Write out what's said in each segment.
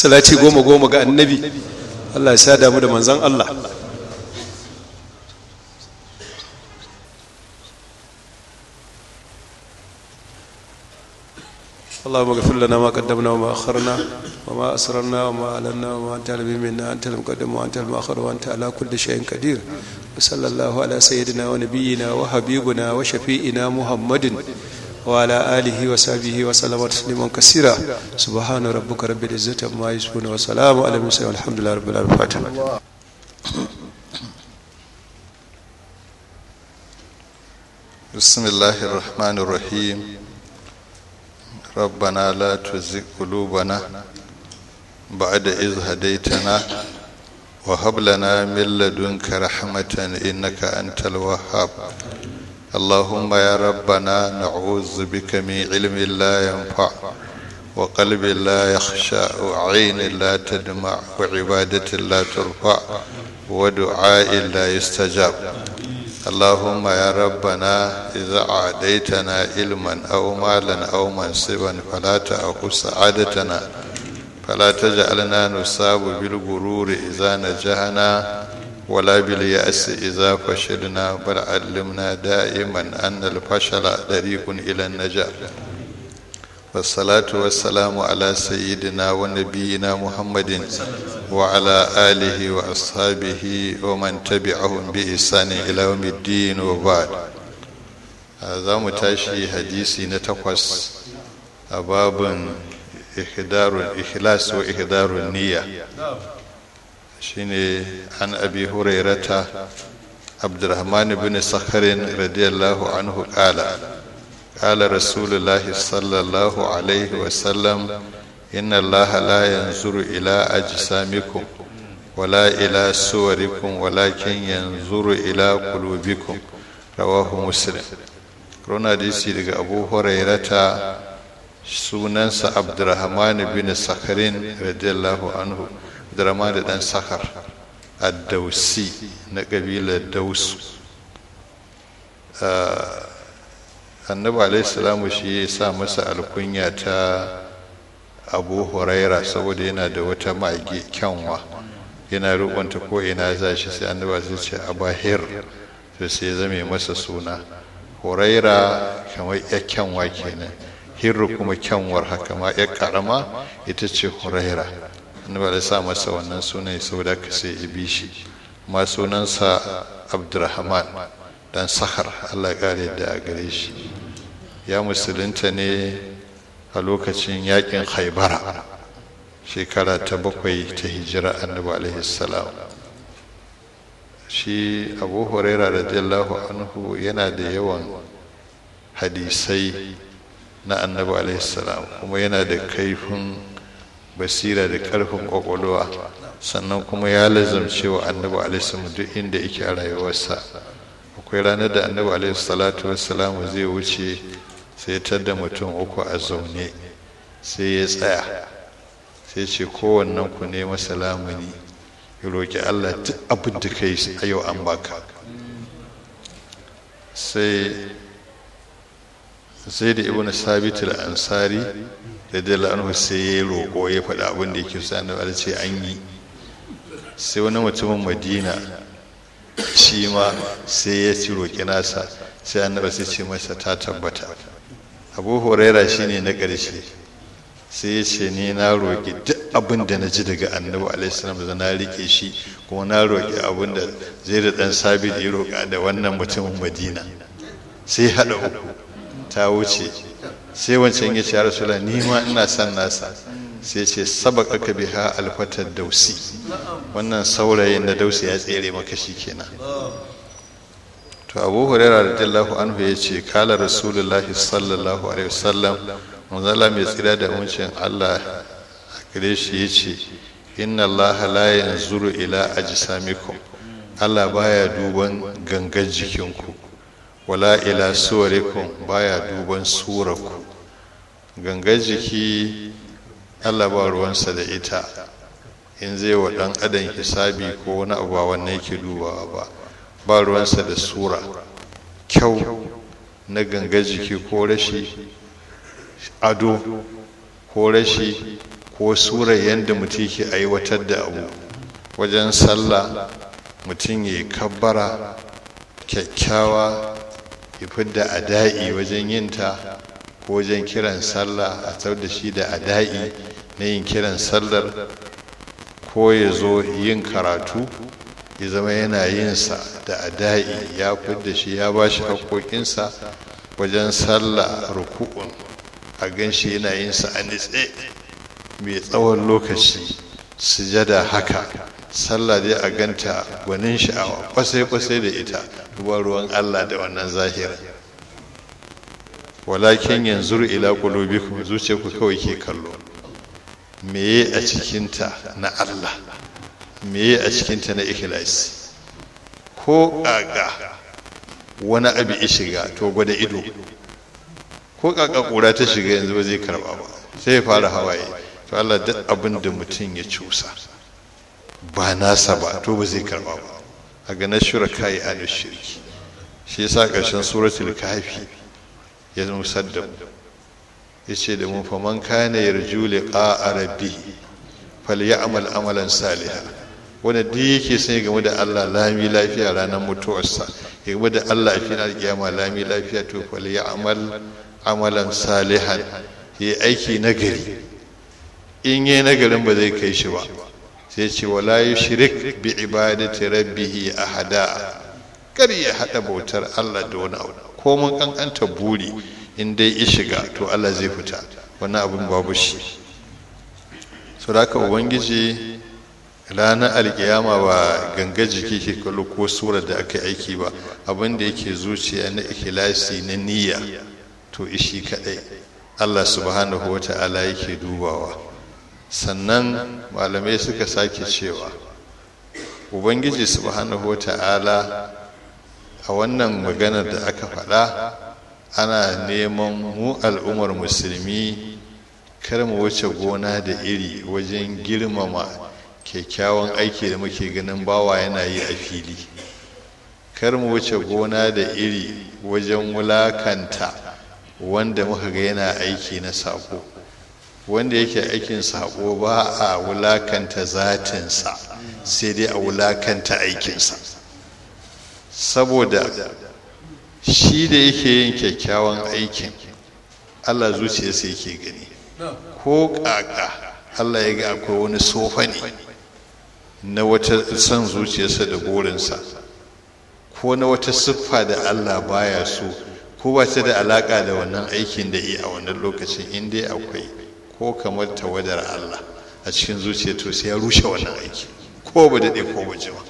salati goma goma ga annabi Allah ya sa damu da manzan Allah اللهم اغفر لنا ما قدمنا وما أخرنا وما أسررنا وما أعلنا وما أنت أعلم منا أنت المقدم وأنت المؤخر وأنت على كل شيء قدير وصلى الله على سيدنا ونبينا وحبيبنا وشفيئنا محمد وعلى آله وصحبه وسلم تسليما كثيرا سبحان ربك رب العزة عما يصفون وسلام على المرسلين والحمد لله رب العالمين الفاتحة بسم الله الرحمن الرحيم ربنا لا تزغ قلوبنا بعد إذ هديتنا وهب لنا من لدنك رحمة إنك أنت الوهاب اللهم يا ربنا نعوذ بك من علم لا ينفع وقلب لا يخشى وعين لا تدمع وعبادة لا ترفع ودعاء لا يستجاب اللهم يا ربنا إذا أعديتنا علما أو مالا أو منصبا فلا تأخذ سعادتنا فلا تجعلنا نصاب بالغرور إذا نجحنا ولا باليأس إذا فشلنا بل علمنا دائما أن الفشل طريق إلى النجاح والصلاة والسلام على سيدنا ونبينا محمد وعلى آله وأصحابه ومن تبعهم بإحسان إلى يوم الدين وبعد هذا متاشي حديثي نتقص أباب إحضار الإخلاص وإحضار النية شيني عن أبي هريرة عبد الرحمن بن صخر رضي الله عنه قال قال رسول الله صلى الله عليه وسلم إن الله لا ينظر إلى أجسامكم ولا إلى صوركم ولكن ينظر إلى قلوبكم رواه مسلم رونا ديسي daga Abu Hurairata sunansa Abdurrahman bin Sakharin radiyallahu anhu Abdurrahman da dan Sakhar ad-Dausi na kabilar Daus annabi alaihi salamu shi ya sa masa alkunya ta abu huraira saboda yana da wata mage kyanwa yana rukunta ko ina za shi sai annaba sai ce abahir to sai ya zame masa suna huraira kamar ya kyanwa kenan hirru kuma kyanwar haka ma ya karama ita ce huraira annaba da sa masa wannan sunan saboda ka sai ya bi shi ma sunansa abdurrahman dan sahar allah kare da a gare shi ya musulunta ne a lokacin yakin haibara shekara ta bakwai ta hijira annabi alaihi salam shi abu huraira radiyallahu anhu yana da yawan hadisai na annabi alaihi salam kuma yana da kaifin basira da karfin kwakwalwa sannan kuma ya lazamce wa annabi alaihi salam duk inda yake a rayuwarsa akwai ranar da annabi alaihi salatu wassalamu zai wuce sai tar da mutum uku a zaune sai ya tsaya sai ce kowannen ku ne masa lamuni ya roƙi allah duk abin da kai a yau an baka sai sai da ibn sabit al-ansari da dala anhu sai ya roƙo ya faɗa abin da yake so annabi ce an yi sai wani mutumin madina shi ma sai ya ci roƙi nasa sai annabi sai ce masa ta tabbata abu huraira shine na ƙarshe sai ya ce ni na roƙi duk abin da na ji daga annabi alaihissalam da na rike shi kuma na roƙi abin da zai da ɗan sabi da ya roƙa da wannan mutumin madina sai haɗa uku ta wuce sai wancan ya ce ya rasula ni ma ina son nasa sai ce sabaka ka biha alfatar dausi wannan saurayin da dausi ya tsere maka shi kenan to abu huraira radiyallahu anhu ya ce kala rasulullahi sallallahu alaihi wasallam manzala mai tsira da muncin allah a gare shi ya ce inna allah la yanzuru ila ajsamikum allah baya duban gangan jikinku wala ila suwarikum baya duban suraku gangan jiki allah ba ruwansa da ita in zai wa dan adam hisabi ko wani abu ba wannan yake dubawa ba ba ruwansa da sura kyau na ganga jiki ko rashi ado ko rashi ko sura yadda mutum ke aiwatar da abu wajen sallah mutum ya yi kabbara kyakkyawa ya fidda ada'i wajen yinta ko wajen kiran sallah a tsar da shi da ada'i na yin kiran sallar ko ya zo yin karatu ya zama yana yinsa da ada'i ya fidda shi ya ba shi haƙoƙinsa wajen sallah ruku'un a gan shi yana yinsa a nitse mai tsawon lokaci sujada haka sallah dai a ganta gwanin sha'awa kwasai-kwasai da ita duba ruwan allah da wannan zahira walakin yanzu ila qulubikum zuciyarku kawai ke kallo meye a cikinta na allah meye a cikinta na ikhlasi ko ƙaƙa wani abu ya shiga to gwada ido ko ƙaƙa ƙura ta shiga yanzu ba zai karɓa ba sai ya fara hawaye to Allah duk abin da mutum ya cusa ba nasa ba to ba zai karɓa ba a ga nashura kai a shirki shi yasa ƙarshen suratul kafi ya musar da mu ya ce da mu faman kana yarju liqa rabbi falyamal amalan salihan wanda duk yake sai game da Allah lami lafiya ranar mutuwarsa ya game da Allah a final kiyama lami lafiya to fal ya amal amalan salihan ya aiki nagari in yi nagarin ba zai kai shi ba sai ce wala yushrik bi ibadati rabbih ahada kar ya hada bautar Allah da wani abu ko mun kankanta buri in dai ya shiga to Allah zai fita wannan abin babu shi saboda ubangiji ranar alkiyama ba ganga jiki ke kallo ko surar da aka aiki ba abin da yake zuciya na ikhlasi na niyya to ishi kadai Allah subhanahu wata'ala yake dubawa sannan malamai suka sake cewa ubangiji subhanahu wata'ala a wannan maganar da aka faɗa ana neman mu al'ummar musulmi kar mu wuce gona da iri wajen girmama kyakkyawan aiki da muke ganin bawa yana yi a fili kar mu wuce gona da iri wajen wulakanta wanda muka ga yana aiki na sako wanda yake aikin sako ba a wulakanta zatinsa sai dai a wulakanta aikinsa saboda shi da yake yin kyakkyawan aikin allah zuciyarsa yake gani ko kaka allah ya ga akwai wani sofa ne na wata son zuciyarsa da burinsa ko na wata siffa da Allah baya so ko ba ta da alaka da wannan aikin da yi a wannan lokacin in dai akwai ko kamar tawadar Allah a cikin zuciya to sai ya rushe wannan aiki ko ba daɗe ko ba jima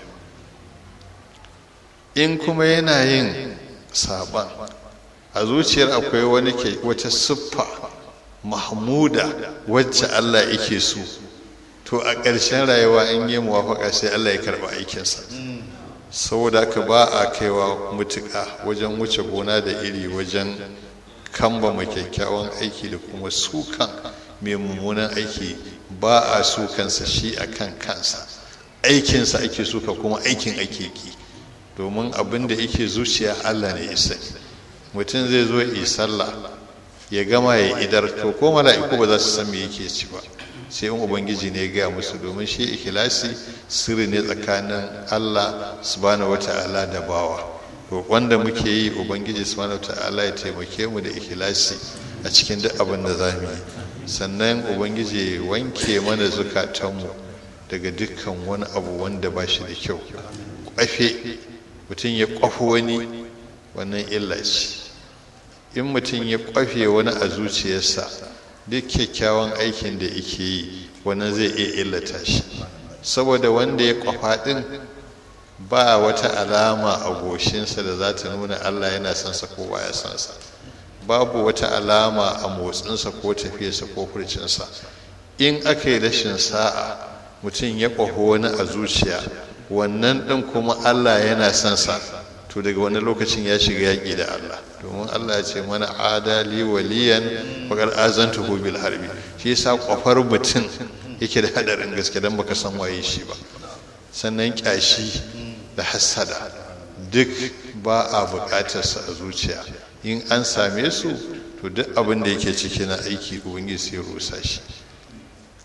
in kuma yana yin saban a zuciyar akwai wani ke wata siffa mahmuda wacce Allah yake so to a ƙarshen rayuwa in yi muwafaka sai Allah ya karɓi aikinsa saboda haka ba a kaiwa mutuƙa wajen wuce gona da iri wajen kambama kyakkyawan aiki da kuma sukan mai mummunan aiki ba a sukansa shi a kan kansa aikinsa ake suka kuma aikin ake ki domin abin da yake zuciya Allah ne isa mutum zai zo yi sallah ya gama ya idar to ko mala'iku ba za su san me yake ci ba sai in ubangiji ne ya gaya musu domin shi ikhlasi sirri ne tsakanin Allah subhanahu wata'ala da bawa to wanda muke yi ubangiji subhanahu wata'ala ya taimake mu da ikhlasi a cikin duk abin da zamu yi sannan ubangiji ya wanke mana zukatanmu daga dukkan wani abu wanda ba shi da kyau kwafe mutum ya kwafo wani wannan illa ce in mutum ya kwafe wani a zuciyarsa duk kyakkyawan aikin da yake yi wannan zai iya illata shi saboda wanda ya kwafa din ba wata alama a goshinsa da za ta nuna allah yana son sa ko baya son sa babu wata alama a motsinsa ko tafiyarsa ko furcinsa in aka yi rashin sa'a mutum ya kwaho wani a zuciya wannan ɗin kuma allah yana son sa to daga wani lokacin ya shiga yaƙi da allah domin allah ya ce mana adali waliyan faƙar azantuhu bil harbi shi yasa kwafar mutum yake da haɗarin gaske don baka san waye shi ba sannan ƙyashi da hassada duk ba a buƙatarsa a zuciya in an same su to duk abin da yake ciki na aiki ubangiji sai rusa shi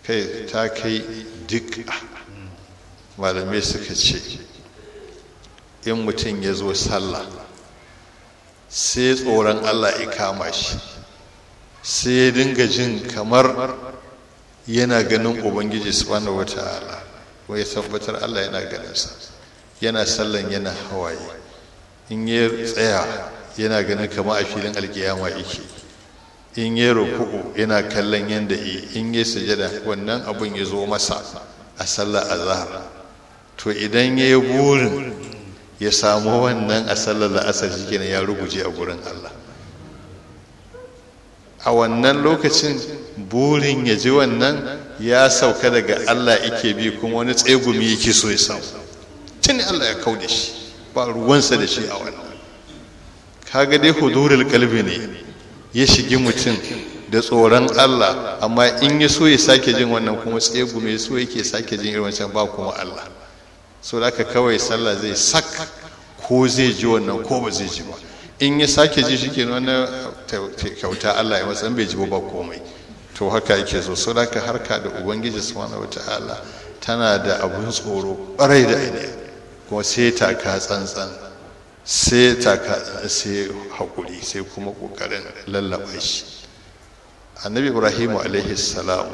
kai ta kai duk malamai suka ce in mutum ya zo sallah sai tsoron allah ya kama shi sai ya dinga jin kamar yana ganin ubangiji subhanahu wata'ala wai tabbatar allah yana ganinsa yana sallan yana hawaye in ya tsaya yana ganin kama a filin alkiyama yake in ya ruku'u yana kallon yadda yi in ya sujada wannan abun ya zo masa a sallar azhar to idan ya yi burin ya samu wannan a sallar la'asar shi kenan ya ruguje a gurin Allah a wannan lokacin burin ya ji wannan ya sauka daga Allah yake bi kuma wani tsegumi yake so ya samu tun Allah ya kau da shi ba ruwansa da shi a wannan kaga dai hudurul kalbi ne ya shigi mutum da tsoron Allah amma in ya so ya sake jin wannan kuma tsegume so yake sake jin irin wancan ba kuma Allah so da kawai sallah zai sak ko zai ji wannan ko ba zai ji ba in ya sake ji shi ke wannan kyauta Allah ya matsan bai ji ba komai to haka yake so so da harka da ubangiji subhanahu wataala tana da abun tsoro ƙwarai da ainihi kuma sai ta ka tsantsan sai ta ka sai haƙuri sai kuma ƙoƙarin lallaba shi annabi ibrahimu alaihi salam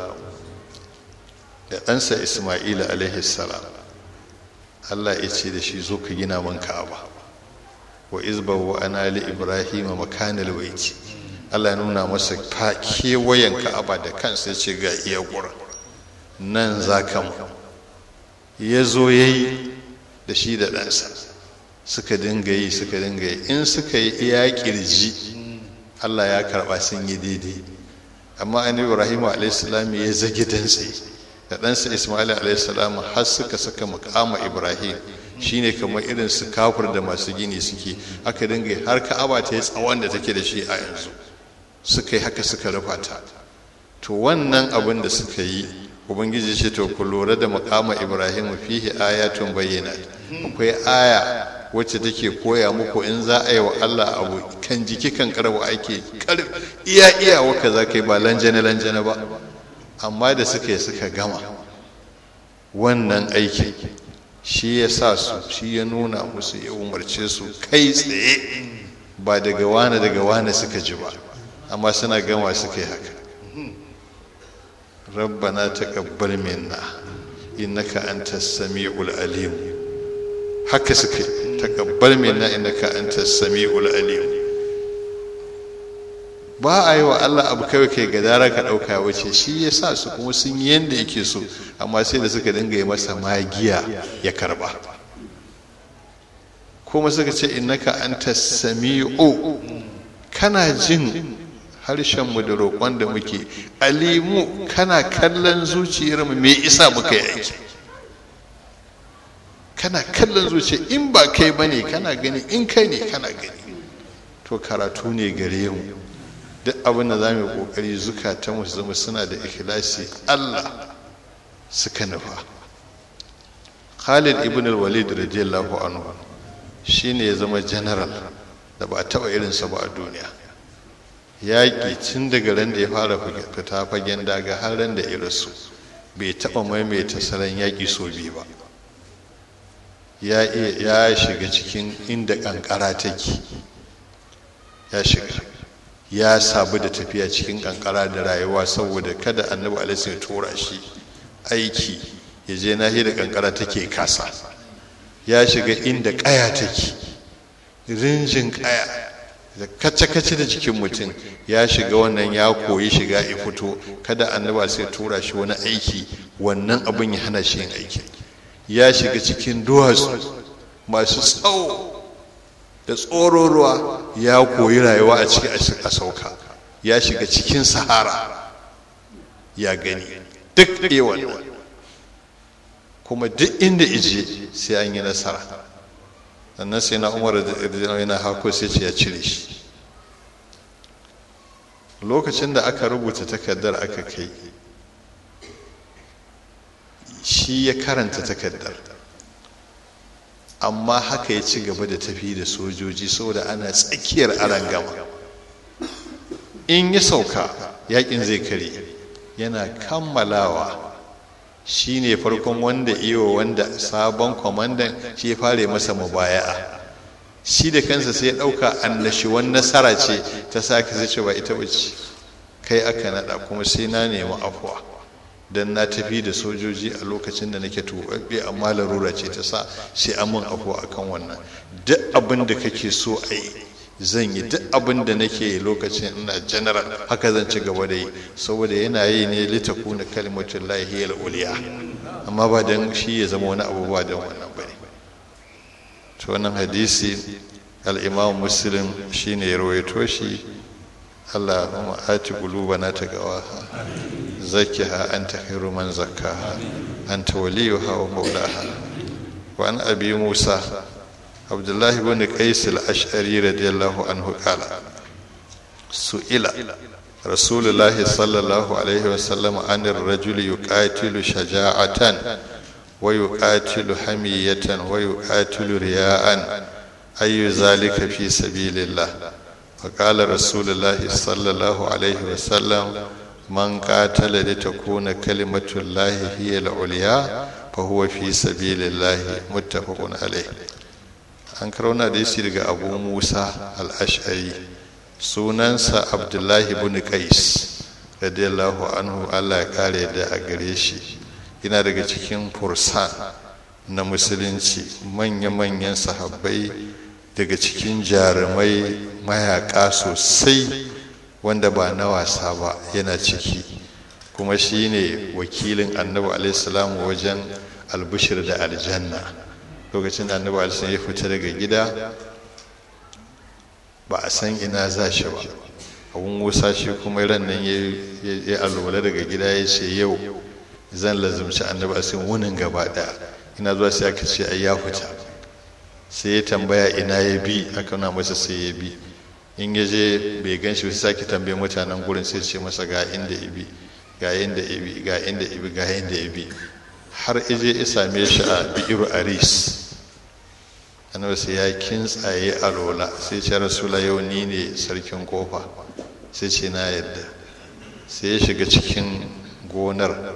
da ɗansa isma'ila alaihi salam allah ya ce da shi zo ka gina man ka'aba wa izba wa ana li ibrahim makanal baiti allah ya nuna masa ka kewayen ka'aba da kansa ya ce ga iya gurin nan za ka mu ya zo ya yi da shi da ɗansa suka dinga yi suka dinga yi in suka yi iya kirji allah ya karɓa sun yi daidai amma annabi ibrahim alaihissalam ya zage dantse da ɗansa ismail alaihissalam har suka saka makama ibrahim shine kamar irin su kafir da masu gini suke aka dinga har ka'aba ta yi tsawon da take da shi a yanzu suka yi haka suka rufa ta to wannan abin da suka yi ubangiji ce to ku lura da makama ibrahim fihi ayatun bayyana akwai aya wacce take koya muku in za a yi wa allah abu kan jiki kan karwa ake iya iya waka za ka yi ba lanjane lanjane ba amma da suka yi suka gama wannan aikin shi ya sa su shi ya nuna musu ya umarce su kai tsaye ba daga wane daga wane suka ji ba amma suna gama suka yi haka rabbana taqabbal minna innaka antas samiul alim haka suka yi taqabbal minna innaka antas samiul alim ba a yi wa Allah abu kawai kai gadara ka ɗauka wace shi ya sa su kuma sun yi yadda yake so amma sai da suka dinga yi masa magiya ya karba kuma suka ce innaka anta sami'u kana jin harshenmu da roƙon da muke alimu kana kallon zuciyarmu me isa muka yi aiki kana kallon zuciya in ba kai bane kana gani in kai ne kana gani to karatu ne gare mu duk abin da za mu yi kokari zukata mu zama suna da ikhlasi Allah suka nufa Khalid ibn al-Walid radiyallahu anhu shine ya zama general da ba a taba irinsa ba a duniya yaƙi tun daga ran da ya fara fita fagen daga har ran da irinsu bai taba maimaita salon yaƙi so biyu ba ya shiga cikin inda kankara take ya shiga ya sabu da tafiya cikin kankara da rayuwa saboda kada annabi alaihi ya tura shi aiki ya je nahi da kankara take kasa ya shiga inda kaya take rinjin kaya da kace-kace da jikin mutum ya shiga wannan ya koyi shiga ya fito kada annabi sai tura shi wani aiki wannan abin ya hana shi yin aiki ya shiga cikin duwatsu masu tsawo da tsoron ruwa ya koyi rayuwa a ciki a sauka ya shiga cikin sahara ya gani duk ewan kuma duk inda ije sai an yi nasara sannan sai na umar da yana hako sai ce ya cire shi lokacin da aka rubuta takardar aka kai shi ya karanta takardar amma haka ya ci gaba da tafi da sojoji saboda ana tsakiyar arangama in ya sauka yakin zai kare yana kammalawa shi ne farkon wanda iyo wanda sabon kwamandan shi ya fara masa mubaya'a shi da kansa sai ya ɗauka annashuwan nasara ce ta sa ka zace ba ita bace kai aka naɗa kuma sai na nemi afuwa don na tafi da sojoji a lokacin da nake tuɓaɓɓe amma larura ce ta sa sai an mun afuwa akan wannan duk abin da kake so a yi zan yi duk abin da nake lokacin ina general haka zan ci gaba da yi saboda yana yi ne litakuna kalimatun lahiyar uliya amma ba don shi ya zama wani abu ba don wannan ba ne to wannan hadisi al'imam muslim shi ne ya rawaito shi allah kuma ati na ta gawa zakiha anta khairu man zakkaha anta waliyuha wa maulaha wa an abi musa عبد الله بن قيس الأشعري رضي الله عنه قال سئل رسول الله صلى الله عليه وسلم عن الرجل يقاتل شجاعة ويقاتل حمية ويقاتل رياء أي ذلك في سبيل الله فقال رسول الله صلى الله عليه وسلم من قاتل لتكون كلمة الله هي العليا فهو في سبيل الله متفق عليه an karauna da shi daga abu musa al'ashari sunansa abdullahi bin qais radiyallahu anhu allah ya kare da a gare shi yana daga cikin fursan na musulunci manya-manyan sahabbai daga cikin jarumai mayaka sosai wanda ba na wasa ba yana ciki kuma shi ne wakilin annabi alaihi wajen albishir da aljanna lokacin da annabi alisun ya fita daga gida ba a san ina za shi ba abun musa shi kuma ran nan ya alwala daga gida ya ce yau zan lazumci annabi alisun wunin gaba daya ina zuwa sai aka ce ai ya fita sai ya tambaya ina ya bi aka na masa sai ya bi in ya je bai gan shi sai sake tambaye mutanen gurin sai ce masa ga inda ya bi ga inda ya bi ga inda ya bi ga inda ya bi har ije ya same shi a bi'iru aris annabi sai ya kintsaye a lola sai ce rasula yau ni ne sarkin kofa sai ce na yadda sai ya shiga cikin gonar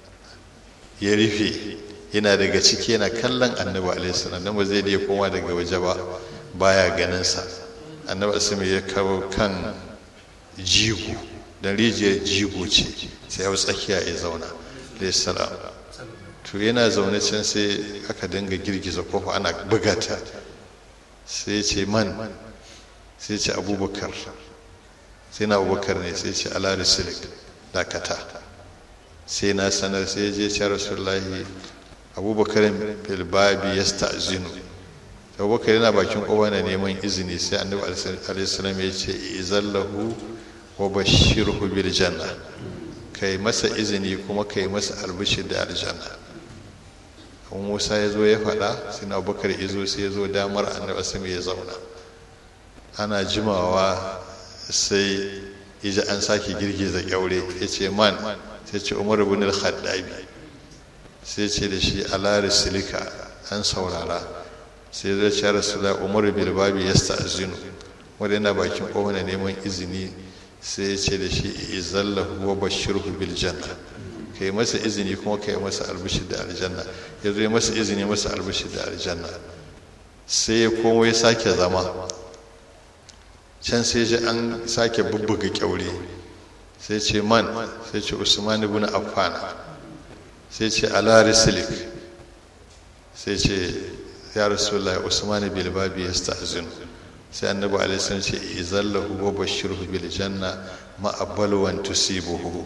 ya rufe yana daga ciki yana kallon annabi alaihi nan ba zai da koma daga waje ba baya ganin sa annabi asimi ya kawo kan jigo dan rijiyar jigo ce sai ya tsakiya ya zauna alaihi salam to yana zaune can sai aka dinga girgiza kofa ana bugata sai ce man sai ce abubakar sai na abubakar ne sai ce ala risilik dakata sai na sanar sai je ce rasulullahi abubakar filbabi ya sta'zinu abubakar yana bakin kowa na neman izini sai annabi alaihi ya ce izallahu wa bashirhu bil janna kai masa izini kuma kai masa albishir da aljanna kuma musa ya zo ya faɗa sai na abubakar ya zo sai ya zo damar annabi asami ya zauna ana jimawa sai ija an sake girgiza kyaure ya ce man sai ce umar ibn al-khattabi sai ce da shi ala risilika an saurara sai zai ce rasula umar bil babi yasta'zinu wanda yana bakin kowane neman izini sai ya ce da shi izallahu wa bashirhu bil janna ka yi masa izini kuma ka yi masa albishir da aljanna ya zo masa izini masa albishir da aljanna sai ya komo ya sake zama can sai ji an sake bubbuga kyaure sai ce man sai ce usman ibn affan sai ce ala rislik sai ce ya rasulullahi usman bil babi yasta'zinu sai annabi alaihi salam ce izallahu wa bashirhu bil janna ma abalwan tusibuhu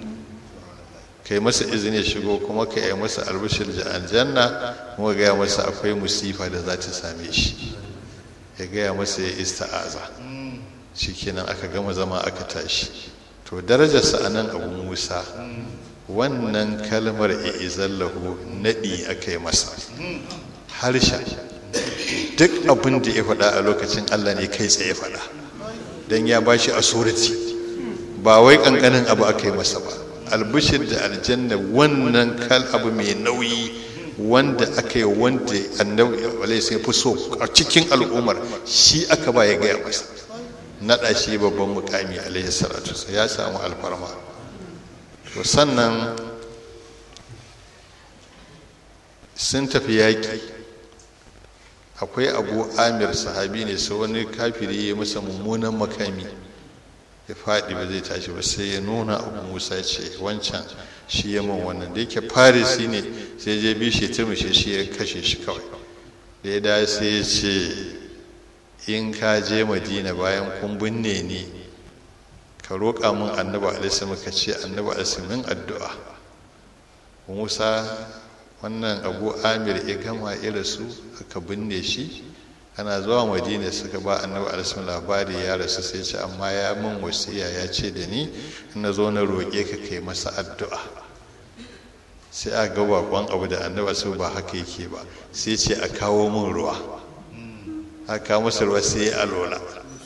kai masa izini shigo kuma ka yi masa albishir da aljanna kuma gaya masa akwai musifa da za ta same shi ya gaya masa ya ista'aza shikenan aka gama zama aka tashi to darajarsa a nan abu musa wannan kalmar izallahu naɗi aka yi masa harshen duk abin da ya faɗa a lokacin allah ne kai tsaye faɗa don ya ba shi asuriti ba wai ƙanƙanin abu aka yi masa ba albishir da aljanna wannan kal abu mai nauyi wanda aka yi wanda annabi alaihi sai fi so a cikin al'ummar shi aka ba ya gaya masa naɗa shi babban mukami alaihi salatu ya samu alfarma to sannan sun tafi yaƙi akwai abu amir sahabi ne sai wani kafiri ya masa mummunan makami ya faɗi ba zai tashi ba sai ya nuna abu musa ce wancan shi ya man wannan da yake farisi ne sai je bi shi turmushe shi ya kashe shi kawai da ya dawo sai ya ce in ka je madina bayan kun binne ni ka roƙa min annabi alaihi ka ce annabi alaihi min addu'a musa wannan abu amir ya gama ira su aka binne shi ana zuwa madina suka ba annabi alaihi labari ya rasu sai ce amma ya min wasiya ya ce da ni na zo na roƙe ka kai masa addu'a sai a ga bakon abu da annabi su ba haka yake ba sai ce a kawo min ruwa a kawo masa ruwa sai ya alola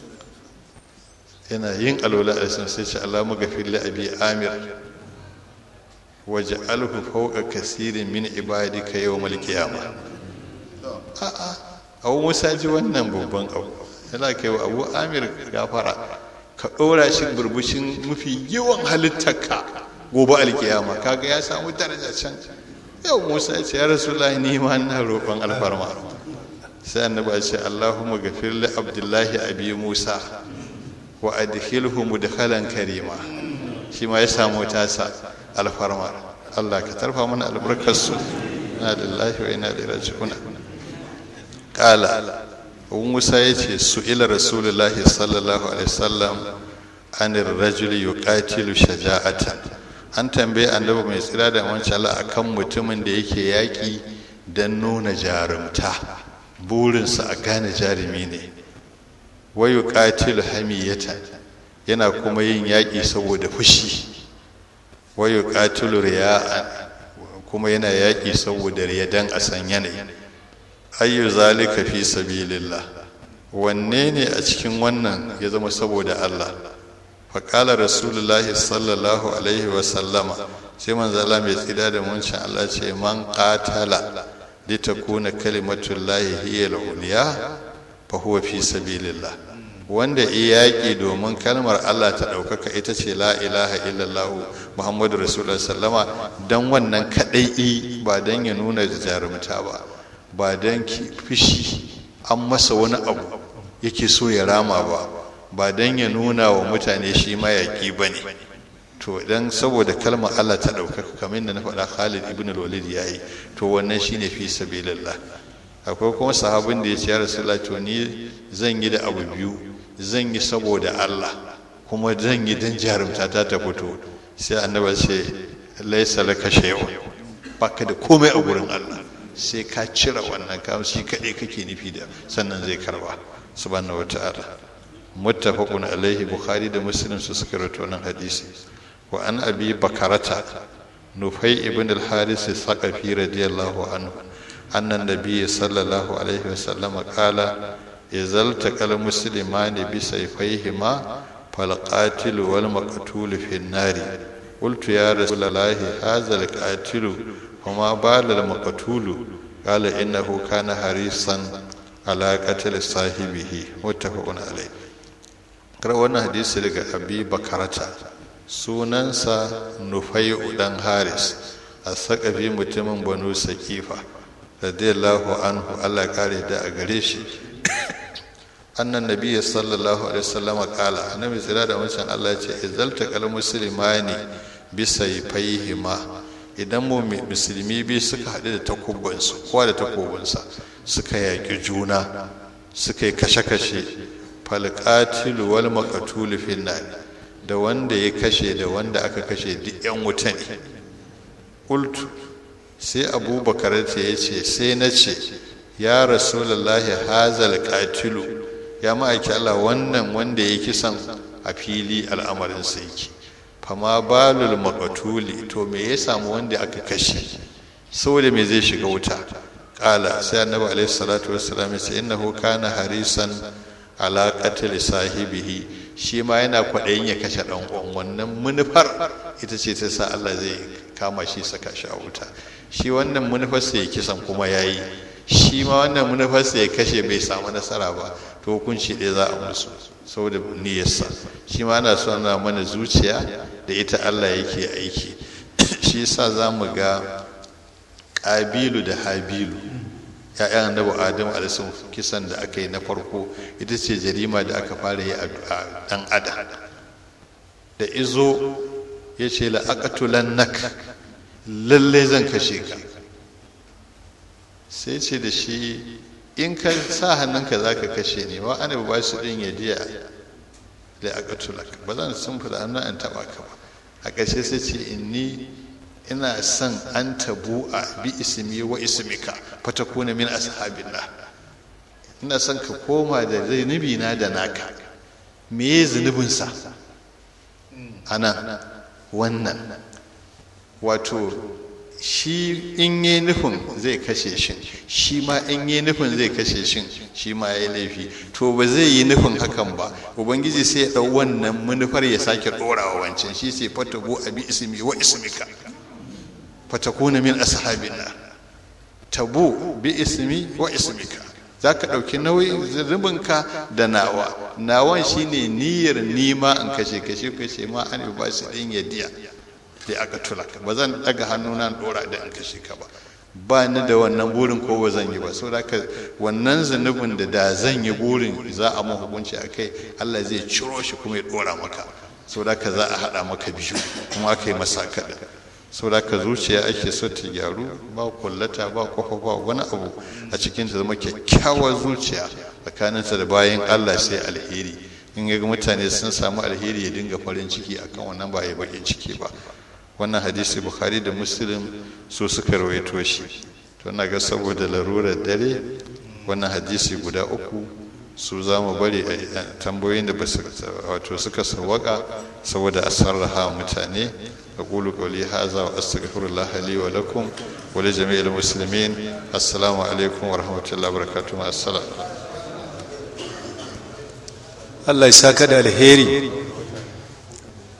yana yin alola a sai ce Allah magafir li abi amir waje alhu fauka kasirin min ibadika yawmal qiyamah a'a abu musa ji wannan babban abu yana kai wa abu amir gafara ka ɗora shi burbushin mafi yawan halittarka gobe alkiyama kaga ya samu daraja can yau musa ya ce ya rasu ni ma na roƙon alfarma sai annabi ya ce allahumma gafir li abdullahi abi musa wa adkhilhu mudkhalan karima shi ma ya samu tasa alfarma Allah ka tarfa mana albarkarsu na lillahi wa inna ilaihi raji'un kala abu musa ya ce su ila rasulullahi sallallahu alaihi wasallam anir rajuli yuqatilu shaja'atan an tambaye annabi mai tsira da wancan Allah akan mutumin da yake yaƙi don nuna jarumta burinsa a gane jarumi ne wa yuqatilu hamiyatan yana kuma yin yaƙi saboda fushi wa yuqatilu riya'an kuma yana yaƙi saboda riya dan a san yanayi ayyu zalika fi sabilillah wanne ne a cikin wannan ya zama saboda Allah faƙala rasulullah sallallahu alaihi wa sallama sai manzo Allah mai tsida da muncin Allah ce man qatala li takuna kalimatullahi hiya al-ulya fa huwa fi sabilillah wanda iyaki domin kalmar Allah ta ɗaukaka ita ce la ilaha illallah muhammadu rasulullah sallama dan wannan kadai ba dan ya nuna jarumta ba ba don fishi an masa wani abu yake so ya rama ba ba don ya nuna wa mutane shi mayaƙi ba ne to dan saboda kalmar Allah ta ɗaukaka kamar da na faɗa Khalid ibn al-Walid ya yi to wannan shine fi sabilillah akwai kuma sahabin da ya ce ya Rasulullah to ni zan yi da abu biyu zan yi saboda Allah kuma zan yi dan jarumta ta ta fito sai annabi ce laisa laka shay'un baka da komai a gurin Allah sai ka cire wannan kam shi kaɗai kake nufi da sannan zai karba subhanahu wata'ala muttafaqun alaihi bukhari da muslim su suka rawaito wannan hadisi wa an abi bakarata nufai ibn al-haris saqafi radiyallahu anhu anna nabiyyi sallallahu alaihi wasallam qala izal taqal muslimani bi sayfayhima fal qatil wal maqtul fi an-nari قلت يا رسول الله هذا القاتل وما بال المقتول قال إنه كان حريصا على قتل صاحبه متفق عليه kar wannan hadisi daga abi bakarata sunansa nufai dan haris a sakafi mutumin banu sakifa radiyallahu anhu allah kare da a gare shi annan nabiya sallallahu alaihi wasallama kala annabi tsira da wancan allah ce izalta kal muslimani bisa faihima idan mu musulmi biyu suka haɗu da takubansu kowa da takobinsa suka yaƙi juna suka yi kashe-kashe falƙatilu wal maƙatulu finnan da wanda ya kashe da wanda aka kashe duk 'yan wuta ne ƙultu sai abubakar ta ya ce sai na ce ya rasulallahi hazal ƙatilu ya ma'aiki Allah wannan wanda ya kisan a fili al'amarinsa yake fama balul makatuli to me ya samu wanda aka kashe saboda me zai shiga wuta kala sai annabi alaihi salatu wassalam ya ce innahu kana harisan ala qatl sahibihi shi ma yana kwaɗayin ya kashe ɗan uwan wannan munufar ita ce ta sa Allah zai kama shi saka shi a wuta shi wannan munufar sai ya kisan kuma yayi shi ma wannan munufar sai ya kashe bai samu nasara ba to hukunci ɗaya za a musu saboda niyyarsa shi ma ana so na mana zuciya da ita Allah yake aiki shi yasa za mu ga ƙabilu da habilu ya'yan annabi adamu alaihi kisan da aka yi na farko ita ce jarima da aka fara yi a dan adam da izo ya ce la'aqatulan nak lalle zan kashe ka sai ce da shi in ka sa hannunka za ka kashe ne wa ana ba su ɗin ya diya la'aqatulak ba zan sun fada hannun an taɓa ka ba a ƙarshe sai ce inni ina son an tabu a bi ismi wa ismika fatakuna min ashabillah ina son ka koma da zunubi na da naka me ye zunubinsa anan wannan wato shi in yi nufin zai kashe shi shi ma in yi nufin zai kashe shi shi ma ya yi laifi to ba zai yi nufin hakan ba ubangiji sai ya ɗau wannan manufar ya sake ɗorawa wancan shi sai fatabu a bi ismi wa ismika fatakuna min ashabillah tabu bi ismi wa ismika za ka ɗauki nauyin zunubinka da nawa nawan shine niyyar nima in kashe kashe kashe ma an ba su ɗin yadiya da aka tulaka ba zan ɗaga hannuna ɗora da in kashe ka ba ba ni da wannan burin ko ba zan yi ba saboda haka wannan zunubin da da zan yi burin za a mun hukunci a kai Allah zai ciro shi kuma ya ɗora maka saboda haka za a haɗa maka biyu kuma aka yi masa kaɗa saboda ka zuciya ake so ta gyaru ba kullata ba kwafa ba wani abu a cikin ta zama kyakkyawar zuciya tsakaninta da bayan allah sai alheri in ga mutane sun samu alheri ya dinga farin ciki akan wannan ba ya bakin ciki ba wannan hadisi bukhari da muslim su suka rawaito shi to na ga saboda larurar dare wannan hadisi guda uku su za mu bari a tambayoyin da wato suka sawaka saboda a sarraha mutane أقول قولي هذا وأستغفر الله لي ولكم ولجميع المسلمين السلام عليكم ورحمة الله وبركاته مع السلام Allah ya saka da alheri